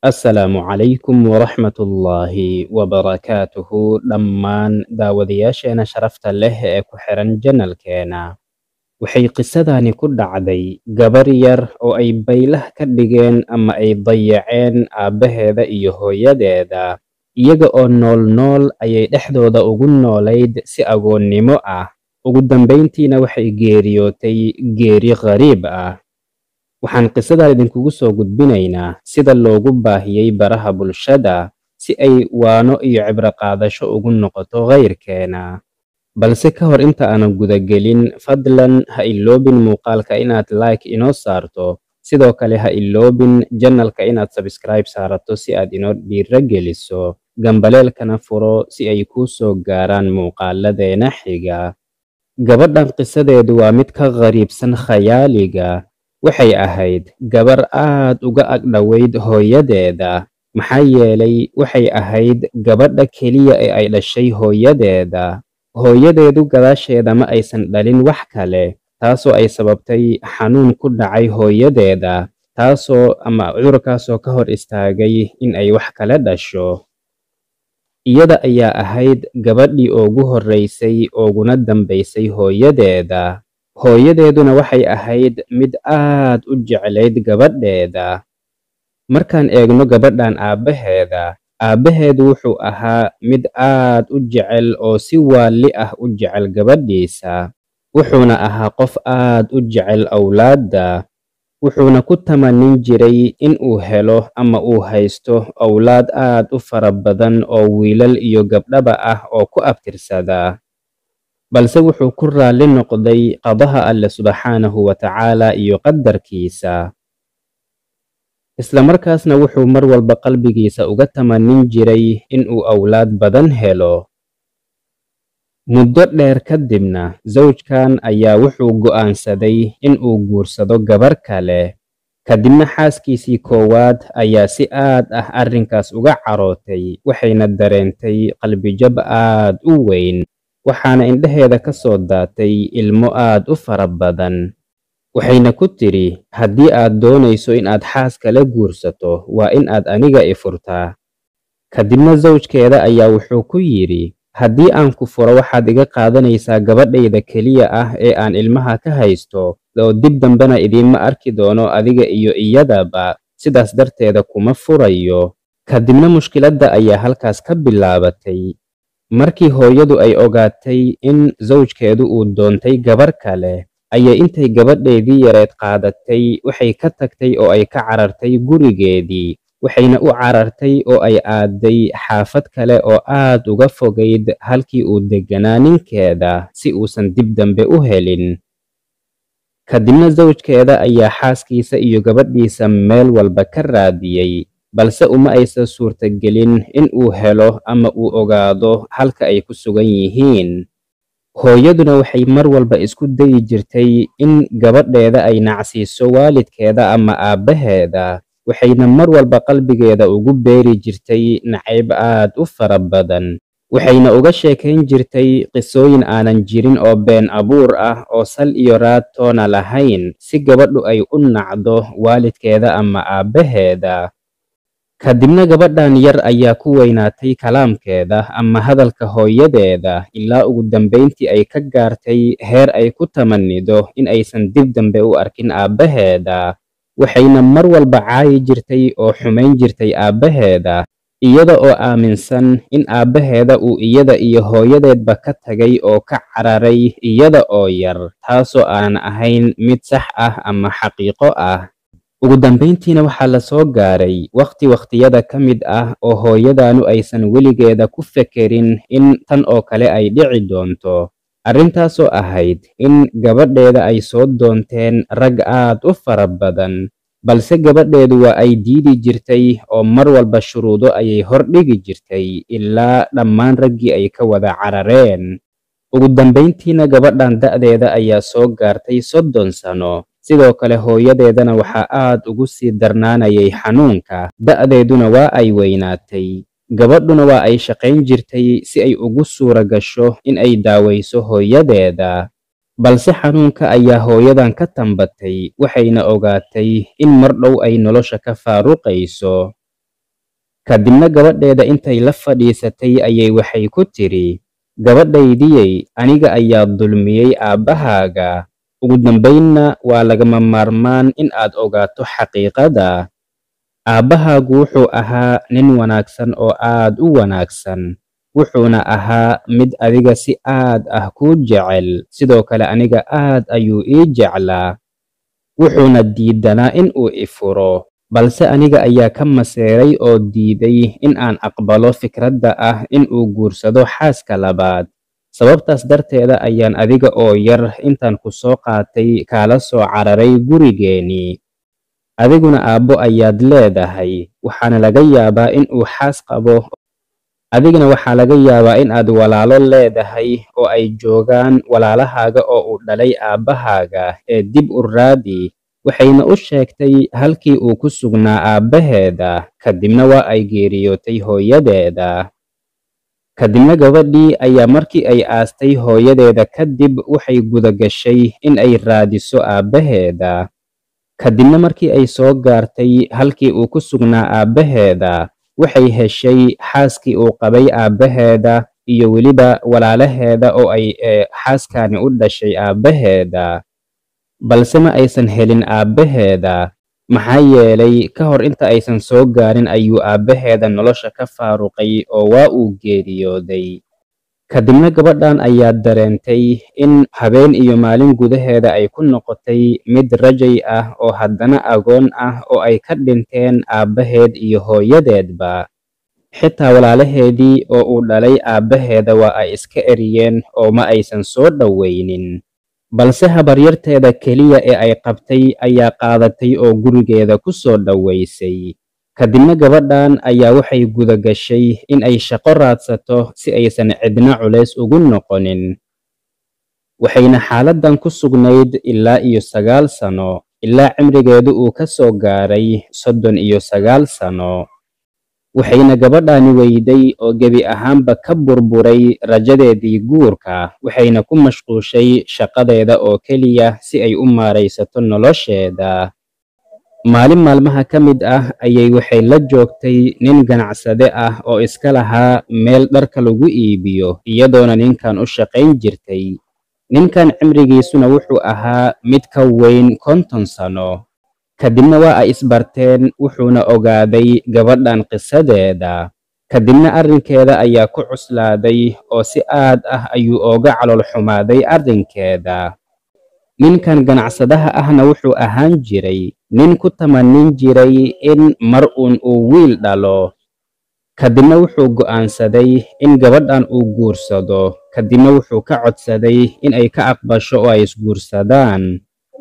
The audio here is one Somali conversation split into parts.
assalaamu calaykum waraxmatullaahi wabarakaatuhu dhammaan daawadayaasheena sharafta leh ee ku xiran janalkeena waxay qisadani ku dhacday gabar yar oo ay baylah ka dhigeen ama ay dayaceen aabbaheeda iyo hooyadeeda iyaga oo nool nool ayay dhexdooda ugu noolayd si agoonnimo ah ugu dambayntiina waxay geeriyootay geeri qariib ah waxaan qisadan idinkugu soo gudbinaynaa sida loogu baahiyey baraha bulshada si ay waano iyo cibro qaadasho ugu noqoto kayrkeena balse ka hor inta aanan gudagelin fadlan ha iloobin muuqaalka inaad like inoo saarto sidoo kale ha iloobin janalka inaad sabskribe saarato si aad inoo dhiiro geliso gambaleelkana furo si ay kuu soo gaaraan muuqaaladeena xiga gabadhan qisadeedu waa mid ka qariibsan khayaaliga waxay ahayd gabar aad uga agdhoweyd hooyadeeda maxaa yeelay waxay ahayd gabadha keliya ee ay dhashay hooyadeeda hooyadeedu gadaasheeda ma aysan dhalin wax kale taasoo ay sababtay xanuun ku dhacay hooyadeeda taasoo ama cudurkaasoo ka hor istaagay in ay wax kale dhasho iyada ayaa ahayd gabadhii ugu horraysay ooguna dambaysay hooyadeeda hooyadeeduna waxay ahayd mid aad u jeclayd gabadheeda markaan eegno gabadhan aabbaheeda aabbaheedu wuxuu ahaa mid aad u jecel oo si waalli ah u jecel gabadhiisa wuxuuna ahaa qof aad u jecel awlaadda wuxuuna ku tamanin jiray in uu helo ama uu haysto awlaad aad u fara badan oo wiilal iyo gabdhaba ah oo ku abtirsada balse wuxuu ku raalli noqday qadaha alle subxaanahu wa tacaala iyo qadarkiisa isla markaasna wuxuu mar walba qalbigiisa uga tamanin jiray in uu awlaad badan helo muddo dheer kadibna zawjkan ayaa wuxuu go'aansaday in uu guursado gabar kale kadibna xaaskiisii koowaad ayaa si aad ah arrinkaas uga carootay waxayna dareentay qalbijab aad u weyn waxaana indhaheeda ka soo daatay ilmo aad u fara badan waxayna ku tidhi haddii aad doonayso inaad xaas kala guursato waa in aad aniga i furtaa kadibna zawjkeeda ayaa wuxuu ku yidhi haddii aan ku furo waxaad iga qaadanaysaa gabadhayda keliya ah ee aan ilmaha ka haysto oo dib dambena idiinma arki doono adiga iyo iyadaba sidaas darteeda kuma furayo kadibna mushkiladda ayaa halkaas ka bilaabatay markii hooyadu ay ogaatay in zawjkeedu uu doontay gabar kale ayay intay gabadheedii yareed qaadatay waxay ka tagtay oo ay ka carartay gurigeedii waxayna u carartay oo ay aaday xaafad kale oo aad uga fogayd halkii uu degganaa ninkeeda si uusan dib dambe u helin kadibna zawjkeeda ayaa xaaskiisa iyo gabadhiisa meel walba ka raadiyey balse uma aysan suurtagelin in uu helo ama uu ogaado halka ay ku sugan yihiin hooyaduna waxay mar walba isku dayi jirtay in gabadheeda ay nacsiiso waalidkeeda ama aabbaheeda waxayna mar walba qalbigeeda ugu beeri jirtay nacayb aad u fara badan waxayna uga sheekayn jirtay qisooyin aanan jirin oo been abuur ah oo sal iyo raad toona lahayn si gabadhu ay u nacdo waalidkeeda ama aabbaheeda kadibna gabadhan yar ayaa ku weynaatay kalaamkeeda ama hadalka hooyadeeda ilaa ugu dambayntii ay ka gaartay heer ay ku tamanido in aysan dib dambe u arkin aabbaheeda waxayna mar walba caayi jirtay oo xumayn jirtay aabbaheeda iyada oo aaminsan in aabbaheeda uu iyada iyo hooyadeedba ka tagay oo ka cararay iyada oo yar taasoo aanan ahayn mid sax ah ama xaqiiqo ah ugu dambayntiina waxaa la soo gaaray wakhti wakhtiyada ka mid ah oo hooyadaanu aysan weligeeda ku fekerin in tan oo kale ay dhici doonto arrintaasoo ahayd in gabadheeda ay soo doonteen rag aad u fara badan balse gabadheedu waa ay diidi jirtay oo mar walba shuruudo ayay hordhigi jirtay ilaa dhammaan raggii ay ka wada carareen ugu dambayntiina gabadhan da'deeda ayaa soo gaartay soddon sano sidoo kale hooyadeedana waxaa aad ugu sii darnaanayay xanuunka da'deeduna waa ay weynaatay gabadhuna waa ay shaqayn jirtay si ay ugu suura gasho in ay daawayso hooyadeeda balse xanuunka ayaa hooyadan ka tambatay waxayna ogaatay in mar dhow ay nolosha ka faaruqayso kadibna gabadheeda intay la fadhiisatay ayay waxay ku tidhi gabadhaydiyey aniga ayaa dulmiyey aabbahaaga ugu dambaynna waa lagama maarmaan in aad ogaato xaqiiqada aabbahaagu wuxuu ahaa nin wanaagsan oo aad u wanaagsan wuxuuna ahaa mid adiga si aad ah kuu jecel sidoo kale aniga aad ayuu ii jeclaa wuxuuna diidanaa in uu ifuro balse aniga ayaa ka maseeray oo diiday in aan aqbalo fikradda ah in uu guursado xaaska labaad sababtaas darteeda ayaan adiga oo yar intaan ku soo qaatay kaala soo cararay gurigeennii adiguna aabbo ayaad leedahay waxaana laga yaabaa in uu xaas qabo adigana waxaa laga yaabaa in aad walaalo leedahay oo ay joogaan walaalahaaga oo uu dhalay aabbahaaga ee dib u raadi waxayna u sheegtay halkii uu ku sugnaa aabbaheeda kadibna waa ay geeriyootay hooyadeeda kadibna gabadhii ayaa markii ay aastay hooyadeeda kadib waxay guda gashay in ay raadiso aabbaheeda kadibna markii ay soo gaartay halkii uu ku sugnaa aabbaheeda waxay heshay xaaskii uu qabay aabbaheeda iyo weliba walaalaheeda oo ay xaaskani u dhashay aabbaheeda balse ma aysan helin aabbaheeda maxaa yeelay ka hor inta aysan soo gaarin ayuu aabbaheeda nolosha ka faaruqay oo waa uu geeriyooday kadibna gabadhan ayaa dareentay in habeen iyo maalin gudaheeda ay ku noqotay mid rajay ah oo haddana agoon ah oo ay ka dhinteen aabbaheed iyo hooyadeedba xitaa walaalaheedii oo uu dhalay aabbaheeda waa ay iska eriyeen oo ma aysan soo dhowaynin balse habaryarteeda keliya ee ay qabtay ayaa qaadatay oo gurigeeda ku soo dhowaysay kadibna gabadhan ayaa waxay guda gashay in ay shaqo raadsato si aysan cidna culays ugu noqonin waxayna xaaladdan ku sugnayd ilaa iyo sagaal sano ilaa cimrigeedu uu ka soo gaaray soddon iyo sagaal sano waxayna gabadhani weyday oo gebi ahaanba ka burburay rajadeedii guurka waxayna ku mashquushay shaqadeeda oo keliya si ay u maaraysato nolosheeda maalin maalmaha ka mid ah ayay waxay la joogtay nin ganacsade ah oo iska lahaa meel dharka lagu iibiyo iyadoona ninkan u shaqayn jirtay ninkan cimrigiisuna wuxuu ahaa mid ka weyn konton sano kadibna waa ay isbarteen wuxuuna ogaaday gabadhan qisadeeda kadibna arrinkeeda ayaa ku cuslaaday oo si aad ah ayuu ooga calool xumaaday arrinkeeda ninkan ganacsadaha ahna wuxuu ahaan jiray nin ku tamanin jiray in mar uun uu wiil dhalo kadibna wuxuu go'aansaday in gabadhan uu guursado kadibna wuxuu ka codsaday in ay ka aqbasho oo ay isguursadaan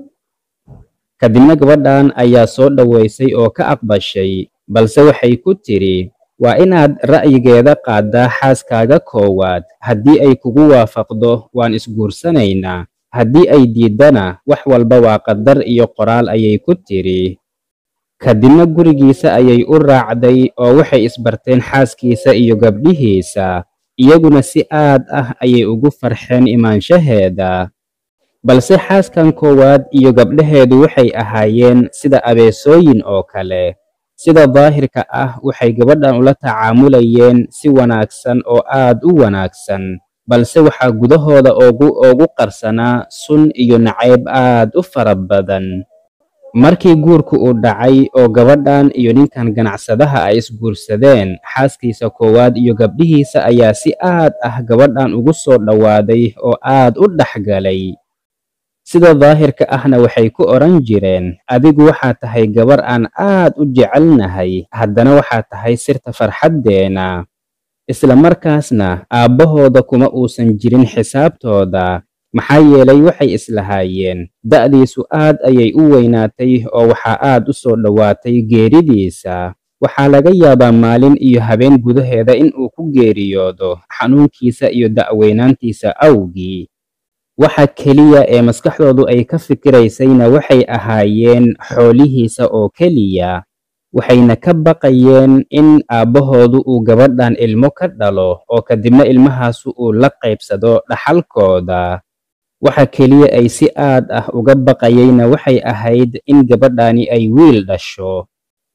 kadibna gabadhan ayaa soo dhowaysay oo ka aqbashay balse waxay ku tidhi waa inaad ra'yigeeda qaaddaa xaaskaaga koowaad haddii ay kugu waafaqdo waan isguursanaynaa haddii ay diiddana wax walba waa qadar iyo qoraal ayay ku tidhi kadibna gurigiisa ayay u raacday oo waxay isbarteen xaaskiisa iyo gabdhihiisa iyaguna si aad ah ayay ugu farxeen imaanshaheeda balse xaaskan koowaad iyo gabdhaheedu waxay ahaayeen sida abeesooyin oo kale sida daahirka ah waxay gabadhan ula tacaamulayeen si wanaagsan oo aad u wanaagsan balse waxaa gudahooda oogu oogu qarsanaa sun iyo nacayb aad u fara badan markii guurku uu dhacay oo gabadhan iyo ninkan ganacsadaha ay isguursadeen xaaskiisa koowaad iyo gabdhihiisa ayaa si aad ah gabadhan ugu soo dhowaaday oo aad u dhexgalay sida daahirka ahna waxay ku odhan jireen adigu waxaa tahay gabar aan aad u jecelnahay haddana waxaa tahay sirta farxaddeena isla markaasna aabbahooda kuma uusan jirin xisaabtooda maxaa yeelay waxay islahaayeen da'diisu aad ayay u weynaatay oo waxaa aad u soo dhowaatay geeridiisa waxaa laga yaabaa maalin iyo habeen gudaheeda in uu ku geeriyoodo xanuunkiisa iyo da'weynaantiisa awgii waxa keliya ee maskaxdoodu ay ka fikiraysayna waxay ahaayeen xoolihiisa oo keliya waxayna ka baqayeen in aabbahoodu uu gabadhan ilmo ka dhalo oo kadibna ilmahaasu uu la qaybsado dhaxalkooda waxa keliya ay si aad ah uga baqayeyna waxay ahayd in gabadhani ay wiil dhasho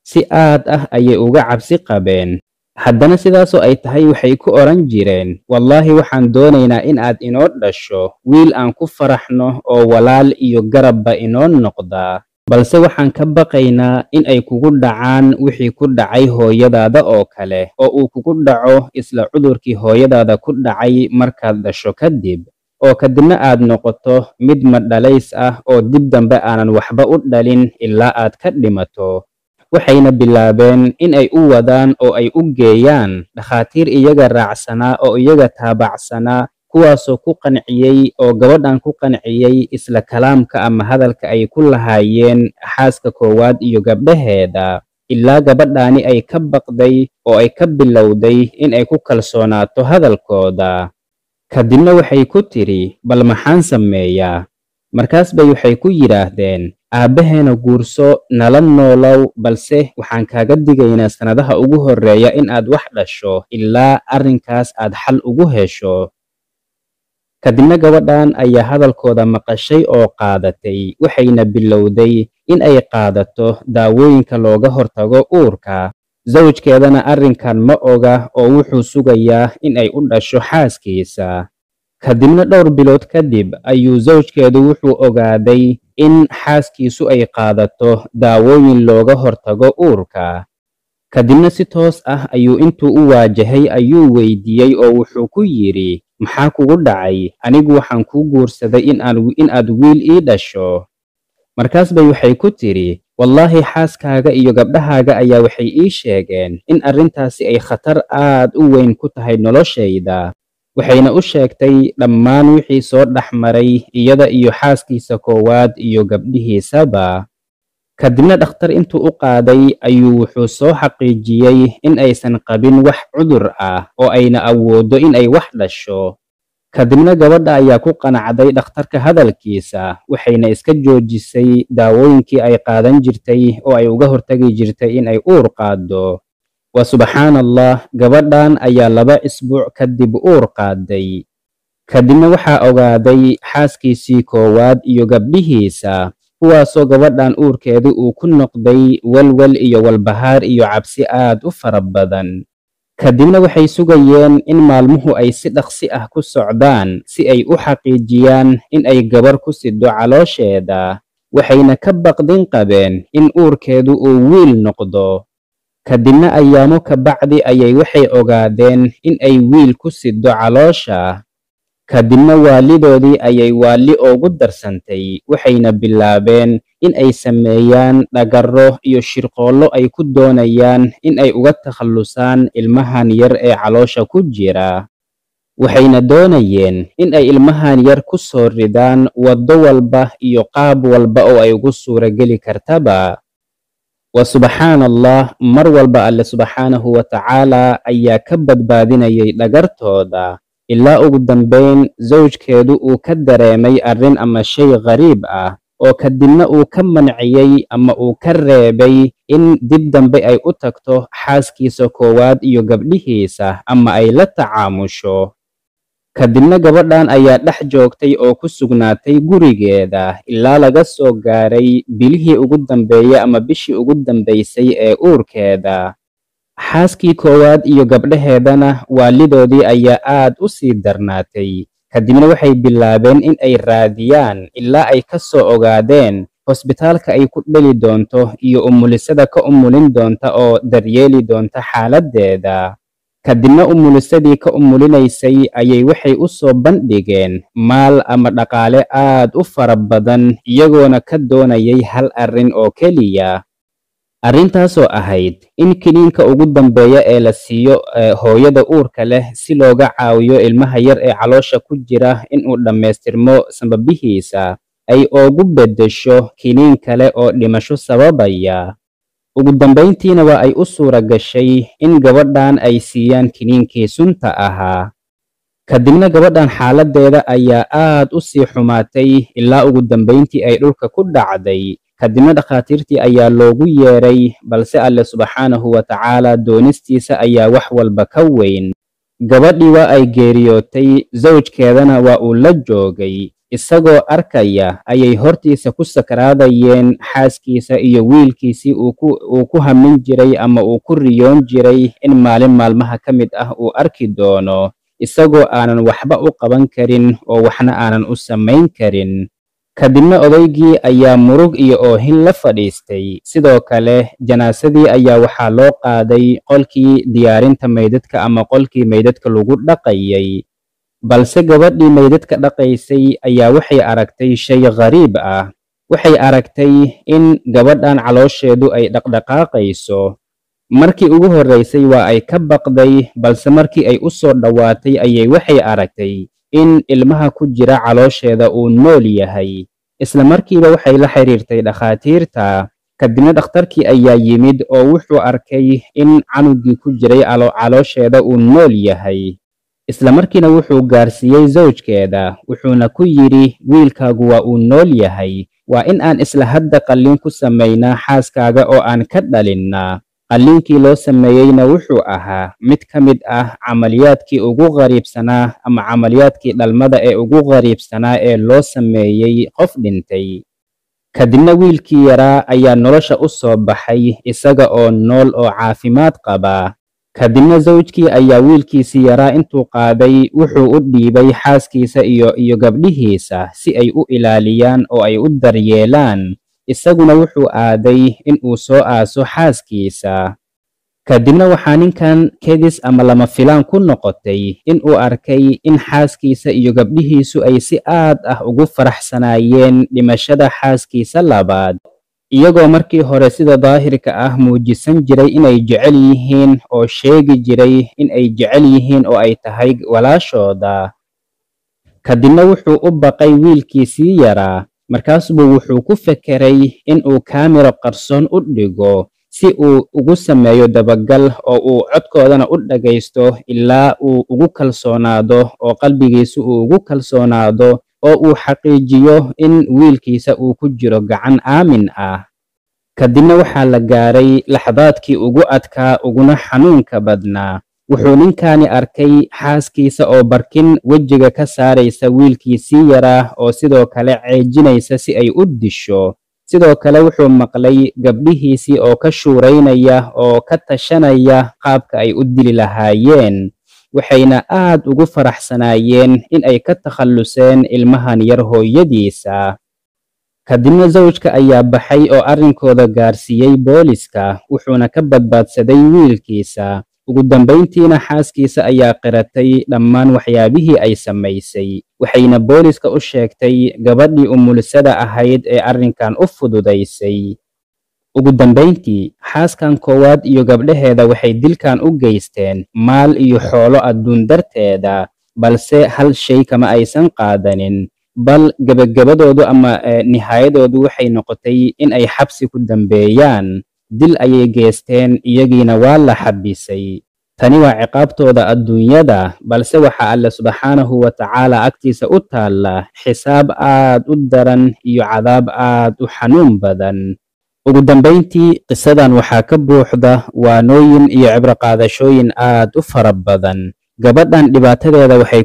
si aad ah ayay uga cabsi qabeen haddana sidaasoo ay tahay waxay ku odhan jireen wallaahi waxaan doonaynaa in aad inoo dhasho wiil aan ku faraxno oo walaal iyo garabba inoo noqda balse waxaan ka baqaynaa in ay kugu dhacaan wixii ku dhacay hooyadaada oo kale oo uu kugu dhaco isla cudurkii hooyadaada ku dhacay markaad dhasho kadib oo kadibna aad noqoto mid madhalays ah oo dib dambe aanan waxba u dhalin ilaa aad ka dhimato waxayna bilaabeen in ay u wadaan oo ay u geeyaan dhakhaatiir iyaga raacsanaa oo iyaga taabacsanaa kuwaasoo ku qanciyey oo gabadhan ku qanciyey isla kalaamka ama hadalka ay ku lahaayeen xaaska koowaad iyo gabdhaheeda ilaa gabadhaani ay ka baqday oo ay ka bilowday in ay ku kalsoonaato hadalkooda kadibna waxay ku tidhi bal maxaan sameeyaa markaas bay waxay ku yidhaahdeen aabbaheena guurso nala noolow balse waxaan kaaga digaynaa sannadaha ugu horreeya in aad wax dhasho ilaa arrinkaas aad xal ugu hesho kadibna gabadhan ayaa hadalkooda maqashay oo qaadatay waxayna bilowday in ay qaadato daawooyinka looga hortago uurka zawjkeedana arrinkan ma oga oo wuxuu sugayaa in ay u dhasho xaaskiisa kadibna dhowr bilood kadib ayuu zawjkeedu wuxuu ogaaday in xaaskiisu ay qaadato daawooyin looga hortago uurka kadibna si toos ah ayuu intuu u waajahay ayuu weydiiyey oo wuxuu ku yidhi maxaa kugu dhacay anigu waxaan kuu guursaday in aad wiil ii dhasho markaas bay waxay ku tidhi wallaahi xaaskaaga iyo gabdhahaaga ayaa waxay ii sheegeen in arrintaasi ay khatar aad u weyn ku tahay noloshayda waxayna u sheegtay dhammaan wixii soo dhex maray iyada iyo xaaskiisa koowaad iyo gabdhihiisaba kadibna dhakhtar intuu u qaaday ayuu wuxuu soo xaqiijiyey in aysan qabin wax cudur ah oo ayna awooddo in ay wax dhasho kadibna gabadha ayaa ku qanacday dhakhtarka hadalkiisa waxayna iska joojisay daawooyinkii ay qaadan jirtay oo ay uga hortagi jirtay in ay uur qaaddo waa subxaan allah gabadhan ayaa laba isbuuc kadib uur qaaday kadibna waxaa ogaaday xaaskiisii koowaad iyo gabdhihiisa kuwaasoo gabadhan uurkeedu uu ku noqday walwal iyo walbahaar iyo cabsi aad u fara badan kadibna waxay sugayeen in maalmuhu ay si dhaqsi ah ku socdaan si ay u xaqiijiyaan in ay gabar ku siddo caloosheeda waxayna ka baqdin qabeen in uurkeedu uu wiil noqdo kadibna ayaamo ka bacdi ayay waxay ogaadeen in ay wiil ku siddo caloosha kadibna waalidoodii ayay waalli oogu darsantay waxayna bilaabeen in ay sameeyaan dhagarro iyo shirqoollo ay ku doonayaan in ay uga takhallusaan ilmahan yar ee caloosha ku jira waxayna doonayeen in ay ilmahan yar ku soo ridaan waddo walba iyo qaab walba oo ay ugu suurageli kartaba wa subxaan allah mar walba alle subxaanahu wa tacaala ayaa ka badbaadinayay dhagartooda ilaa ugu dambayn zawjkeedu uu ka dareemay arrin ama shay qariib ah oo kadibna uu ka manciyey ama uu ka reebay in dib dambe ay u tagto xaaskiisa koowaad iyo gabdhihiisa ama ay la tacaamusho kadibna gabadhan ayaa dhex joogtay oo ku sugnaatay gurigeeda ilaa laga soo gaaray bilihii ugu dambeeyey ama bishii ugu dambaysay ee uurkeeda xaaskii koowaad iyo gabdhaheedana waalidoodii ayaa aad u sii darnaatay kadibna waxay bilaabeen in ay raadiyaan ilaa ay ka soo ogaadeen hosbitaalka ay ku dheli doonto iyo umulisada ka umulin doonta oo daryeeli doonta xaaladdeeda kadibna umulisadii ka umulinaysay ayay waxay u soo bandhigeen maal ama dhaqaale aad u fara badan iyagoona ka doonayay hal arrin oo keliya arrintaasoo ahayd in kiniinka ugu dambeeya ee la siiyo hooyada uurka leh si looga caawiyo ilmaha yar ee caloosha ku jira inuu dhammaystirmo sababihiisa ay oogu beddesho kiniin kale oo dhimasho sababaya ugu dambayntiina waa ay u suura gashay in gabadhan ay siiyaan kiniinkii sunta ahaa kadibna gabadhan xaaladdeeda ayaa aad u sii xumaatay ilaa ugu dambayntii ay dhulka ku dhacday kadibna dhakhaatiirtii ayaa loogu yeedhay balse alle subxaanahu wa tacaala doonistiisa ayaa wax walba ka weyn gabadhii waa ay geeriyootay zawjkeedana waa uu la joogay isagoo arkaya ayay hortiisa ku sakraadayeen xaaskiisa iyo wiilkiisii uu ku hamin jiray ama uu ku riyoon jiray in maalin maalmaha ka mid ah uu arki doono isagoo aanan waxba u qaban karin oo waxna aanan u samayn karin kadibna odaygii ayaa murug iyo oohin la fadhiistay sidoo kale janaasadii ayaa waxaa loo qaaday qolkii diyaarinta meydadka ama qolkii meydadka lagu dhaqayay balse gabadhii meydadka dhaqaysay ayaa waxay aragtay shay khariib ah waxay aragtay in gabadhan caloosheedu ay dhaqdhaqaaqayso markii ugu horraysay waa ay ka baqday balse markii ay u soo dhowaatay ayay waxay aragtay in ilmaha ku jira caloosheeda uu nool yahay isla markiiba waxay la xiriirtay dhakhaatiirta kadibna dhakhtarkii ayaa yimid oo wuxuu arkay in canugii ku jiray caloosheeda uu nool yahay isla markiina wuxuu gaarsiiyey zawjkeeda wuxuuna ku yidhi wiilkaagu waa uu nool yahay waa in aan isla hadda qalliin ku samaynaa xaaskaaga oo aan ka dhalinnaa qalliinkii loo sameeyeyna wuxuu ahaa mid ka mid ah camaliyaadkii ugu qariibsanaa ama camaliyaadkii dhalmada ee ugu qariibsanaa ee loo sameeyey qof dhintay kadibna wiilkii yaraa ayaa nolosha u soo baxay isaga oo nool oo caafimaad qaba kadibna zawjkii ayaa wiilkiisii yaraa intuu qaaday wuxuu u dhiibay xaaskiisa iyo iyo gabdhihiisa si ay u ilaaliyaan oo ay u daryeelaan isaguna wuxuu aaday in uu soo aaso xaaskiisa kadibna waxaa ninkan kedis ama lama filaan ku noqotay in uu arkay in xaaskiisa iyo gabdhihiisu ay si aad ah ugu faraxsanaayeen dhimashada xaaskiisa labaad iyagoo markii hore sida daahirka ah muujisan jiray inay jecel yihiin oo sheegi jiray in ay jecel yihiin oo ay tahay walaashooda kadibna wuxuu u baqay wiilkiisii yaraa markaasbuu wuxuu ku fekeray in uu kaamiro qarsoon u dhigo si uu ugu sameeyo dabagal oo uu codkoodana u dhagaysto ilaa uu ugu kalsoonaado oo qalbigiisu uu ugu kalsoonaado oo uu xaqiijiyo in wiilkiisa uu ku jiro gacan aamin ah kadibna waxaa la gaaray laxdaadkii ugu adkaa uguna xanuunka badnaa wuxuu ninkaani arkay xaaskiisa oo barkin wejiga ka saaraysa wiilkiisii yaraa oo sidoo kale ceejinaysa si ay u disho sidoo kale wuxuu maqlay gabdhihiisii oo ka shuuraynaya oo ka tashanaya qaabka ay u dili lahaayeen waxayna aad ugu faraxsanaayeen in ay ka takhalluseen ilmahan yar hooyadiisa kadibna zawjka ayaa baxay oo arrinkooda gaarsiiyey booliska wuxuuna ka badbaadsaday wiilkiisa ugu dambayntiina xaaskiisa ayaa qiratay dhammaan waxyaabihii ay samaysay waxayna booliska u sheegtay gabadhii umulisada ahayd ee arrinkan u fududaysay ugu dambayntii xaaskan koowaad iyo gabdhaheeda waxay dilkan u geysteen maal iyo xoolo adduun darteeda balse hal shay kama aysan qaadanin bal gebagabadoodu ama nihaayadoodu waxay noqotay in ay xabsi ku dambeeyaan dil ayay geysteen iyagiina waa la xabisay tani waa ciqaabtooda adduunyada balse waxaa alle subxaanahu wa tacaala agtiisa u taalla xisaab aad u daran iyo cadaab aad u xanuun badan ugu dambayntii qisadan waxaa ka buuxda waanooyin iyo cibroqaadashooyin aad u fara badan gabadhan dhibaatadeeda waxay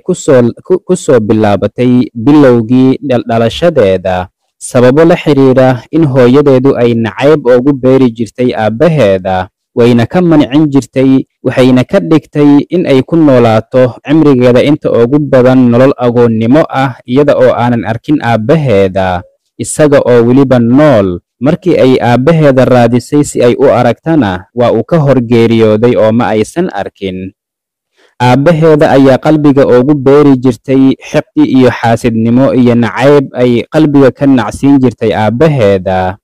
ku soo bilaabatay bilowgii dhalashadeeda sababo la xidhiidha in hooyadeedu ay nacayb oogu beeri jirtay aabbaheeda wayna ka mancin jirtay waxayna ka dhigtay in ay ku noolaato cimrigeeda inta ugu badan nolol agoonnimo ah iyada oo aanan arkin aabbaheeda isaga oo weliba nool markii ay aabbaheeda raadisay si ay u aragtana waa uu ka hor geeriyooday oo ma aysan arkin aabbaheeda ayaa qalbiga ugu beeri jirtay xiqdi iyo xaasidnimo iyo nacayb ay qalbiga ka nacsiin jirtay aabbaheeda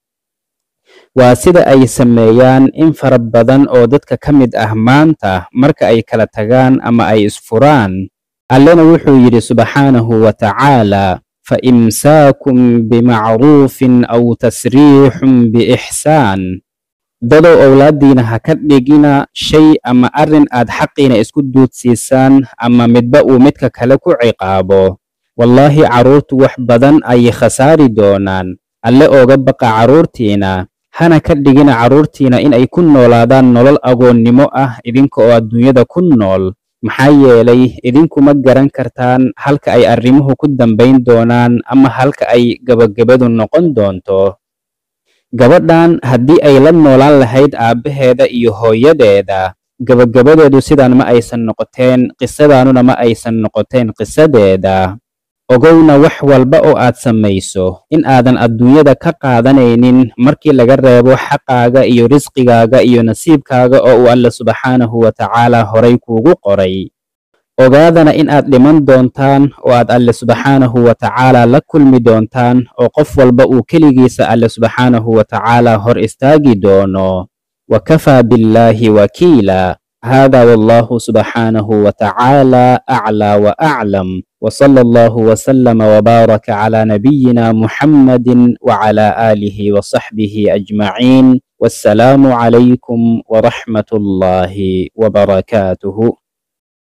waa sida ay sameeyaan in fara badan oo dadka ka mid ah maanta marka ay kala tagaan ama ay isfuraan allena wuxuu yidhi subxaanahu wa tacaala fa imsaakum bimacruufin aw tasriixun biixsaan dadow owlaaddiina ha ka dhigina shay ama arrin aad xaqiina isku duudsiisaan ama midba uu midka kale ku ciqaabo wallaahi carruurtu wax badan ayay khasaari doonaan alle ooga baqa carruurtiina hana ka dhigina carruurtiina in ay ku noolaadaan nolol agoonnimo ah idinka oo adduunyada ku nool maxaa yeelay idinkuma garan kartaan halka ay arrimuhu ku dambayn doonaan ama halka ay gabagabadu noqon doonto gabadhan haddii ay la noolaan lahayd aabbaheeda iyo hooyadeeda gabagabadeedu sidaan ma aysan noqoteen qisadaanuna ma aysan noqoteen qisadeeda ogowna wax walba oo aad samayso in aadan adduunyada ka qaadanaynin markii laga reebo xaqaaga iyo risqigaaga iyo nasiibkaaga oo uu alle subxaanahu wa tacaala horay kuugu qoray ogaadana in aad dhiman doontaan oo aad alle subxaanahu wa tacaala la kulmi doontaan oo qof walba uu keligiisa alle subxaanahu wa tacaala hor istaagi doono wa kafaa billaahi wakiila hada wallahu subxaanahu wa tacaala aclaa wa aclam وصلى الله وسلم وبارك على نبينا محمد وعلى آله وصحبه أجمعين والسلام عليكم ورحمة الله وبركاته